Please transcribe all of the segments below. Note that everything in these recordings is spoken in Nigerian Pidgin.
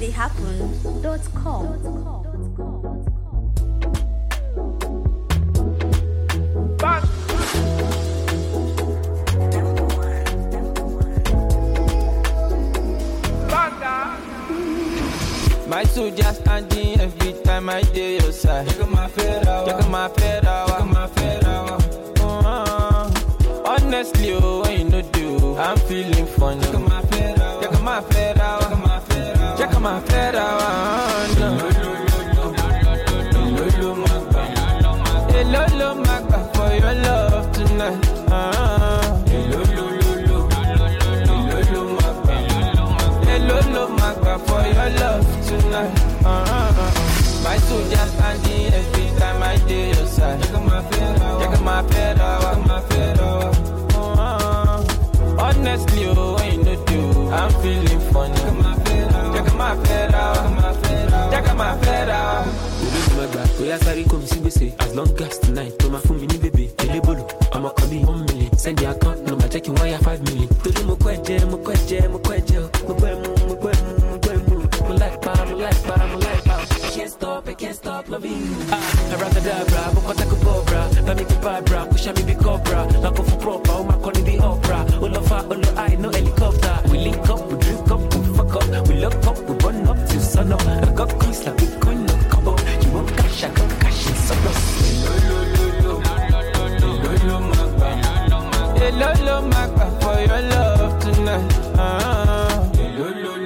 astheyhappen.com. My soldier standing every time I dey your side. Check my fedra, check my fedra, check my fedra. Honestly, oh, when you no do, I'm feeling funny. Check my fedra, check my fedra, check my fedra, check my fedra. Hello, hello, magba for your love tonight. Ah. Hello, hello, magba. Hello, hello, magba for your love tonight. Uh-uh. My soldier standing every time I dey your side. Check my fedra, check my fedra, check my fedra. Uh-uh. Honestly, oh, when you no do, I'm feeling funny. Check my fedra, check my fedra, check my fedra. olódùmọ̀ gbà bóyá sáré kò mí sí gbèsè as long as tonight tó máa fún mi ní bèbè elébòlò ọmọ kan bíi one million send the account number jẹ́ kí n wáyà five million. torí mo kọ́ ẹ̀jẹ̀ mo kọ́ ẹ̀jẹ̀ mo kọ́ ẹ̀jẹ̀ o mo gbọ́ ẹ̀mú mo gbọ́ ẹ̀mú mo gbọ́ ẹ̀mú mo like pa mo like pa mo like pa. I can't stop I can't stop loving you. ah abracadabra mo kọ́ tako bọ́ọ̀bra bá mi kí bàbra kó ṣá mi bí cobra lákò fún proper ó máa kọ́ ní bí opera ó lọ fa ó lọ high no helicopter we link up we drink up we fuck up we lock up we burn up till sun up I got coins like bitcoin no combo you want cash I got cash in surplus. Hello, hello, magba for your love tonight. Ah. Hello,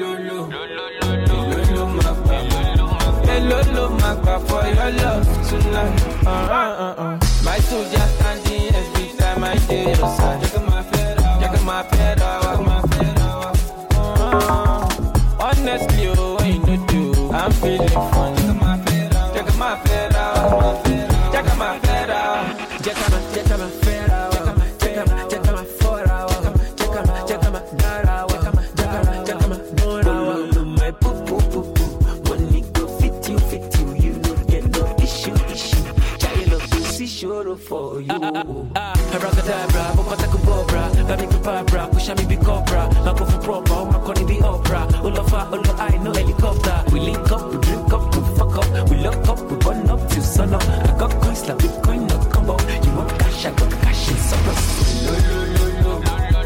hello, magba for your love tonight. Uh-uh-uh. My soldier standing every time I dey your side. Check my fedra, check my fedra, check my fedra. Uh-uh. Honestly, oh, when you no do, I'm feeling funny. Check my fedra, check my fedra, check my fedra. Jacama, jacama, fera, jacama, jacama, jacama, fora, jacama, jacama, dara, jacama, jacama, jacama, dora. My poo poo poo poo, money go fit you, fit you, you no get no issue, issue. Child of pussy sure for you. Abracadabra, bokota kubobra, bami kubabra, push me be cobra, mako for proper, oh my conny be opera, olofa, olo I no helicopter. We link up, we drink up, we fuck up, we lock up, we burn up till sun up. I got coins like Bitcoin, no combo. You want cash, I got cash in surplus.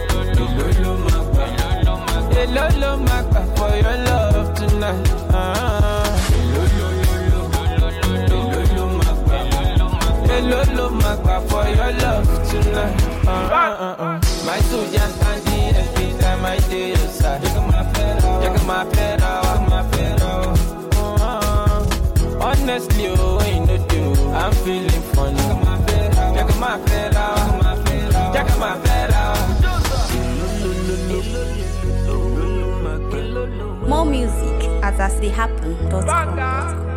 Hello, hello, magba for your love tonight. Ah. Hello, hello, magba for your love tonight. Uh-uh-uh. My soldier standing every time I dey your side. Check my fedra, check my fedra, check my fedra. Uh-uh. Honestly, oh, when you no do, I'm feeling funny. Check my fedra, check my fedra, check my fedra. More music at astheyhappen.com.